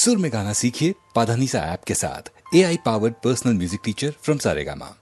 सुर में गाना सीखिए पाधानीसा ऐप के साथ A I powered personal music teacher from Saregama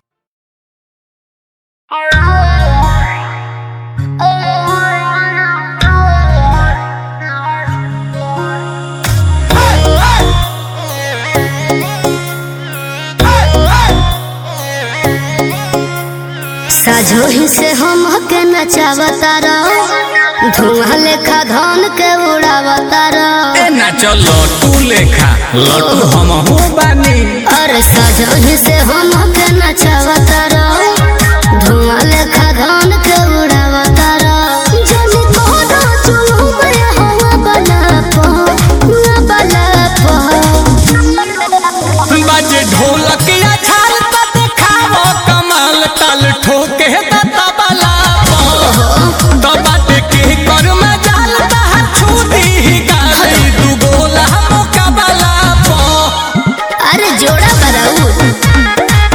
साझो ही से हम के नचावता रहो धुआं लेखा धन के उड़ावता रहो ए नाचो लटू लेखा लटू हम हो बानी अरे साझो ही से हम के नचावता रहो धुआं लेखा धन के उड़ावता रहो जनी कोनो चुलू में हवा बना पो ना बना पो बाजे ढोलक या छाल त देखावो कमाल ताल ठोके त तबला तो बाटे के कर में जाल त छूदी गाली दू गोला मुकाबला पो अरे जोड़ा बराऊ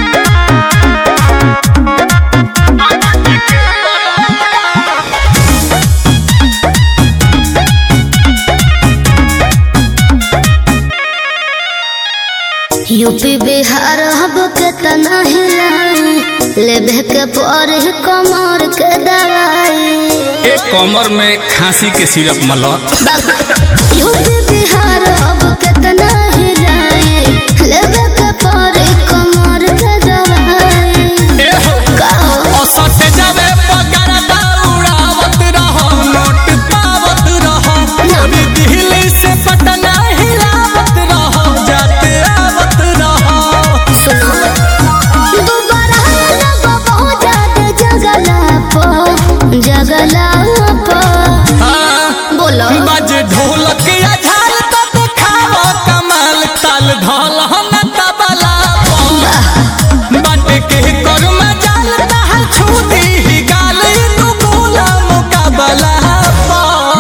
यूपी बिहार हब के तना हिलाई लेबे के पर कमर के दवाई ए कमर में खांसी के सिरप मला यूपी बिहार हब के तना हिलाई लेबे के पर कमर के दवाई ए हो गाओ औसत जावे पगार दौड़ावत रहो नोट पावत रहो पूरी दिल्ली से पटना हिलावत रहो जाते आवत रहो सुनो दोबारा लगो बहुत ज्यादा जगला पो जगला पो हाँ, बोलो बाजे ढोलक या झाल तो दिखावो कमाल ताल ढोल हम तबला पो। बाटे के कर में जाल दहल छूदी ही गाल तू गोला मुकाबला पो।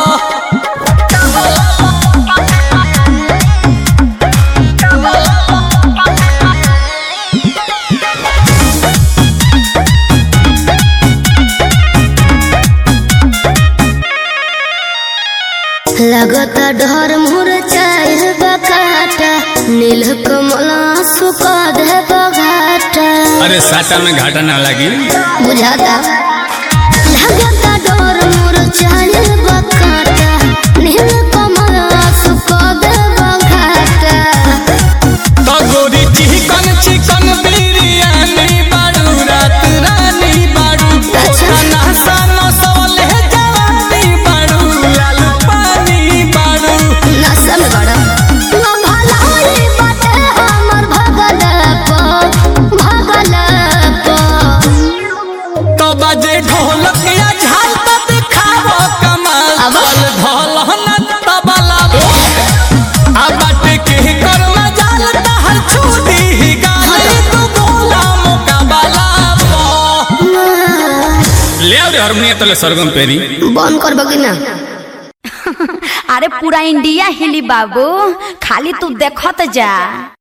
लगता डर मुर चाहे बकाटा नील कमला सुका दे बघाटा अरे साटा में घाटा ना लगी बुझाता लगता डर मुर चाहे बकाटा नील कमला सुका दे बघाटा तो गोरी चिकन चिकन बिरयानी बाड़ू रात रानी बाड़ू अच्छा। खाना सानो सोले जवानी बाड़ू लाल पानी बाड़ू नशा में बड़ा ना भलाई बाटे हमर भगल पो भगल पो तो बजे ढोलक या झाल तो दिखावो कमाल अब? तल ढोल न तबला आ बाटे के कर में जाल दहल छूटी ही गाली तू गोला मुकाबला पो ले आ रे हारमोनियम तले सरगम पेरी बंद कर बगी ना अरे पूरा इंडिया हिली बाबू खाली तू देखत जा